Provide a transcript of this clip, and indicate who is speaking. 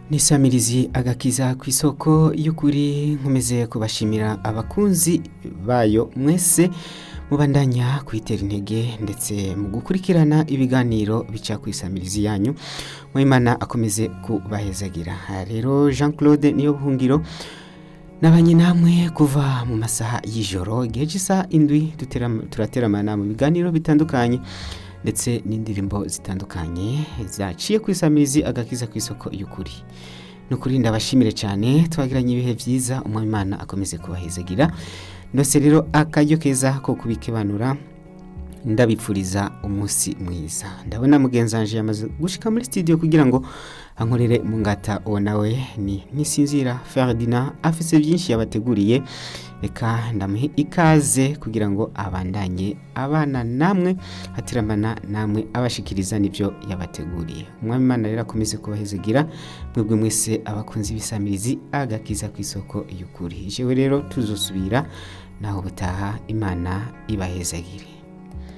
Speaker 1: nisamirizi agakiza ku isoko y'ukuri nkomeze kubashimira abakunzi bayo mwese mubandanya kwitera intege ndetse mu gukurikirana ibiganiro bica ku isamirizi yanyu mwimana akomeze kubahezagira Aha rero jean claude niyo buhungiro nabanye namwe kuva mu masaha y'ijoro igihe cy'isaha indwi dutera- turateramana mu biganiro bitandukanye ndetse n'indirimbo zitandukanye zaciye ku isamirizi agakiza ku isoko y'ukuri ni ukuri ndabashimire cyane twagiranye ibihe byiza umwami imana akomeze kubahezagira ndetse rero akaryo keza ko kubikebanura ndabipfuriza umunsi mwiza ndabona mugenzi wanje yamaze gushika muri studio kugira ngo ankorere mu ngata uwo nawe ni nisinzira Ferdinand afise byinshi yabateguriye reka ndamuhe ikaze kugira ngo abandanye abana namwe hatiramana namwe abashikiriza n'ibyo yabateguriye umwami imana rero akomeze kubahezegira mwebwe mwese abakunzi b'isamirizi agakiza ku isoko y'ukuri jewe rero tuzosubira naho butaha imana ibahezagire